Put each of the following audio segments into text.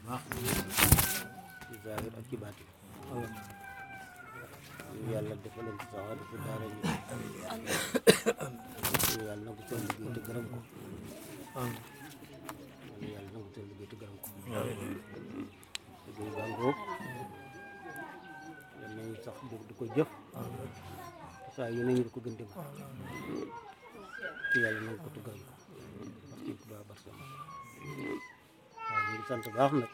baax ci zaahir ak ci baatin ñu yàlla defaleen ci saxaar ci daara yi ñu yàlla nangu seen liggéey te gërëm ko ñu yàlla nangu seen liggéey te gërëm ko liggéey baa ngoog yal nañu sax di di ko jëf saa yu nañu di ko gën di ma te yàlla nangu ko te gërëm ko wax ci Tuubaa barsam waaw ñu ngi sant baax nag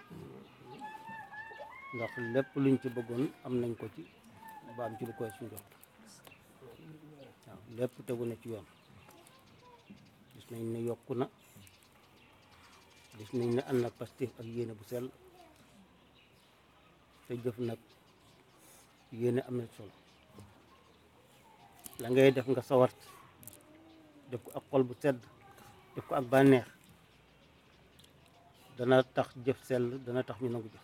ndax lépp luñ ci bëggoon am nañ ko ci ba am ci lu koy suñ jot waaw lépp tegu na ci yoon gis nañ ne yokku na gis nañ ne ànd ak pastif ak yéene bu sell te jëf nag yéene am na solo la ngay def nga sawar def ko ak xol bu sedd def ko ak bànneex dana tax jëf sell dana tax ñu nangu jëf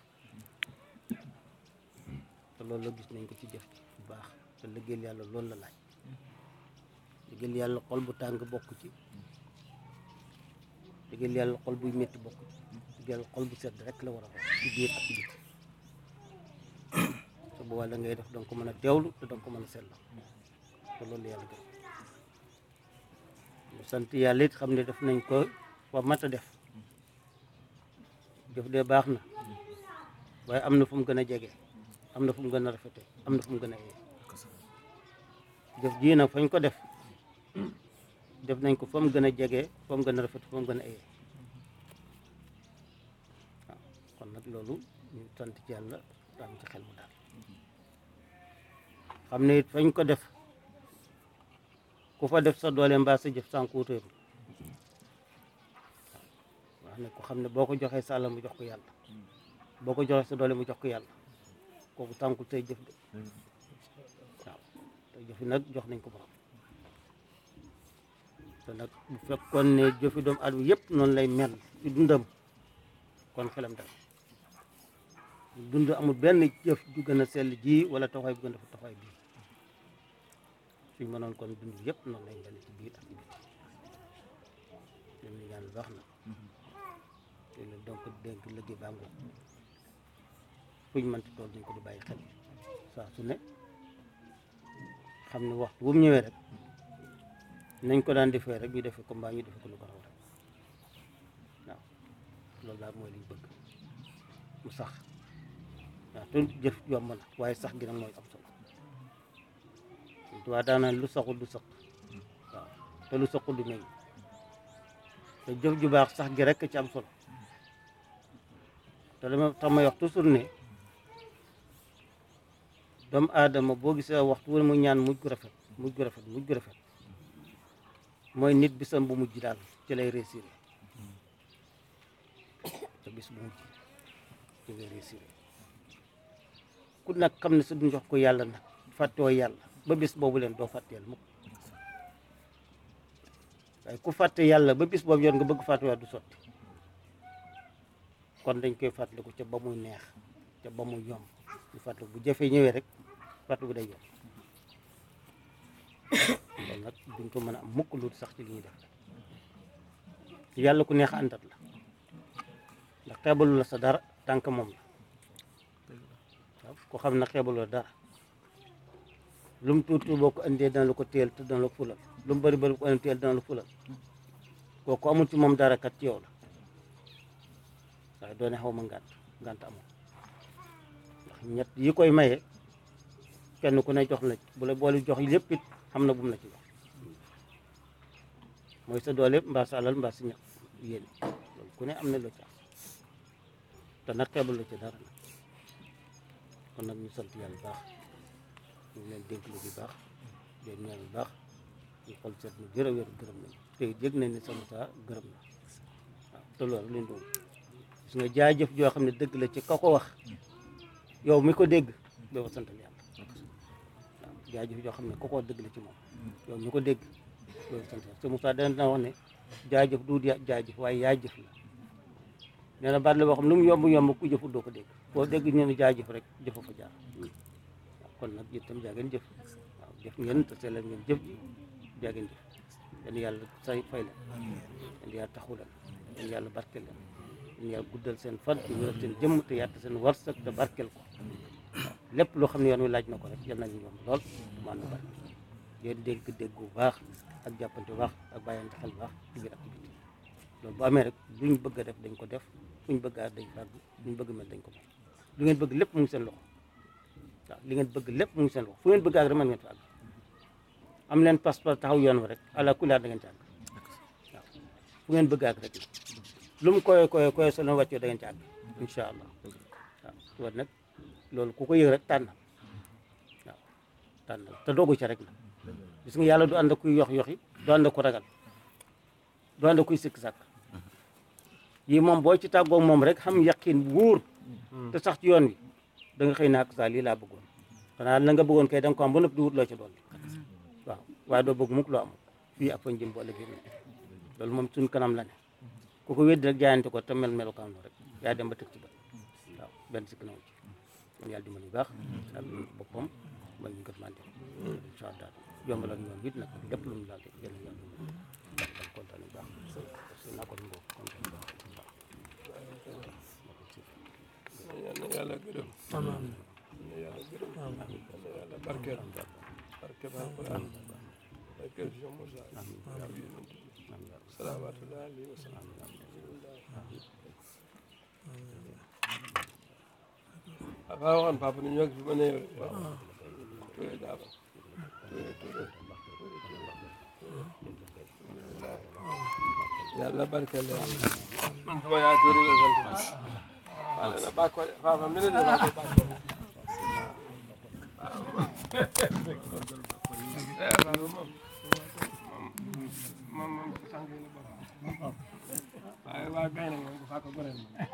te loolu la gis nañ ko ci jëf bu baax te liggéeyal yàlla loolu la laaj liggéeyal yàlla xol bu tàng bokk ci liggéeyal yàlla xol buy métti bokk ci liggéeyal xol bu sedd rek la war a bokk ci biir ak ci biti te boobaa la ngay def danga ko mën a teewlu te danga ko mën a sell te loolu yàlla gën ñu sant yàlla it xam ne def nañ ko fa mat a def jëf de baax na waaye am na fu mu gën a jege am na fu mu gën a rafete am na fu mu gën a yee jëf jii nag fañ ko def def nañ ko fa mu gën a jege fa mu gën a rafete fa mu gën a yee waaw kon nag loolu ñu sant ci yàlla am ci xel mu daal xam ne it fañ ko def ku fa def sa doole mbaa sa jëf sànq wuteeru wax ne ko xam ne boo ko joxee sa alal mu jox ko yàlla boo ko joxee sa doole mu jox ko yàlla kooku tànkul tey jëf de waaw te jëfi nag jox nañ ko borom te nag bu fekkoon ne jëfi doomu aadama yëpp noonu lay mel ci dundam kon xelam dal dund amul benn jëf ju gën a sell ji wala taxawaay bu gën a taxawaay bii suñ mënoon kon dund yëpp noonu lay mel ci biir ak ci biti lim ni ñaan baax na te la donc dénk liggéey baa ngoog fuñ mënti tool dañ ko di bàyyi xel saa su ne xam ne waxtu bu mu ñëwee rek nañ ko daan defee rek ñu defee ko mbaa ñu defee ko lu ko raw rek waaw loolu daal mooy liñ bëgg mu sax waaw te jëf yomb na waaye sax gi nag mooy am solo waa daanaan lu saxul du sax waaw te lu saxul du meññ te jëf ju baax sax gi rek ci am solo te dama tax may wax toujours ne doomu aadama boo gisee waxtu wu ne mu ñaan mujj gu rafet mujj gu rafet mujj gu rafet mooy nit bisam bu mujj daal ci lay réussir te bis bu mujj ci lay réussir ku nag xam ne sa du jox ko yàlla nag fàttewoo yàlla ba bis boobu leen doo fàtte yàlla mukk waaye ku fàtte yàlla ba bis boobu yor nga bëgg fàtte du sotti kon dañ koy fàttaliku ca ba muy neex ca ba muy yomb ñu fàttaliku bu jafee ñëwee rek fàttaliku day yomb loolu nag duñ ko mën a am mukk lu sax ci li ñuy def yàlla ku neex àndat la ndax xeebalu la sa dara tànk moom la waaw ku xam na xeebalu la dara lu mu tuuti boo ko indee dana la ko teel te dana la fulal lu mu bëri bëri bu ko indee teel dana la fulal kooku amul ci moom dara kat ci yow la waaye doone xaw ma ngànt ngànt amul ndax ñett yi koy maye kenn ku ne jox la bu la boole jox lépp it xam na bu mu la ci jox mooy sa doole mbaa sa alal mbaa sa ñax yéen loolu ku ne am na loo ci am te nag xeebal la ci dara nag kon nag ñu sant yàlla baax ñu ngi leen dénk lu bi baax leen ñaan bu baax ñu xol seet na gërëm wér gërëm nañ te yëg nañ ne sama saa gërëm na waaw te loolu leen doon gis nga jaajëf joo xam ne dëgg la ci ka ko wax yow mi ko dégg doo ko santal yàlla waaw jaajëf joo xam ne ka ko wax dëgg la ci moom yow mi ko dégg doo ko sant yàlla te Moussa dana wax ne jaajëf du jaajëf waaye yaa jëf la nee na baat la boo xam lu mu yomb yomb ku jëfut doo ko dégg foo dégg ñu ne jaajëf rek jëfa fa jaar waaw kon nag yéen itam jaa ngeen jëf waaw jëf ngeen te sellal ngeen jëf ji jaa ngeen jëf yéen yàlla say fay la yéen yàlla taxu leen yéen yàlla barke leen ñu yàlla guddal seen fan te wéral seen jëmm te yàtt seen warsak te barkel ko lépp loo xam ne yoon wi laaj na ko rek yal nañu yomb lool maan na barke yéen dégg dégg bu baax ak jàppante bu baax ak bàyyante xel bu baax ci biir activité loolu bu amee rek luñ bëgg a def dañ ko def fuñ bëgg a dañ fàgg luñ bëgg mel dañ ko mel lu ngeen bëgg lépp mu ngi seen loxo waaw li ngeen bëgg lépp mu ngi seen loxo fu ngeen bëgg ak rek mën ngeen fa àgg am leen passeport taxaw yoon wa rek ala kulli da ngeen ci àgg waaw fu ngeen bëgg ak rek la lu mu koy koy koy soo leen wàccoo da ngeen ci àgg incha allah waaw loolu nag loolu ku ko yëg rek tànnal waaw tànnal te doogu ca rek la gis nga yàlla du ànd ak kuy yox yoxi du ànd ak ku ragal du ànd ak kuy sikk sàkk yi moom boo ci tàggoog moom rek xam yaqin bu wóor te sax ci yoon wi da nga xëy na ak saa lii laa bëggoon xanaa la nga bëggoon kay da nga ko am ba noppi di wut loo ci doon waaw waaye doo bëgg mukk loo amul fii ak fañ jëm boole bi loolu moom suñ kanam la ne ku ko weddi rek jaayante ko te mel melukaan rek yaa dem ba tëg ci bët waaw benn sikk naw ci kon yàlla dimbali baax yàlla boppam ba ñu gët mante incha allah yombalal yoon bi nag lépp lu mu laal rek yàlla yàlla dimbali kontaan bu baax parce que naa ko ngoo kontaan bu baax yal na yàlla gërëm yal na yàlla gërëm yal na yàlla barkeel barkeel alquran barkeel Cheikh Moussa ak yonent bi salawaatullahi alayhi wa sallam papa waxoon papa ni ñoo fi ma ne waaw Touré daal Touré Touré yàlla barkeel leen man sama yaay Touré la sant waaw na bàkko papa mi ne de maa koy bàkko waaw moom moom moom sang la bokk waaye waa gay nag moom bu fàkk goreel moom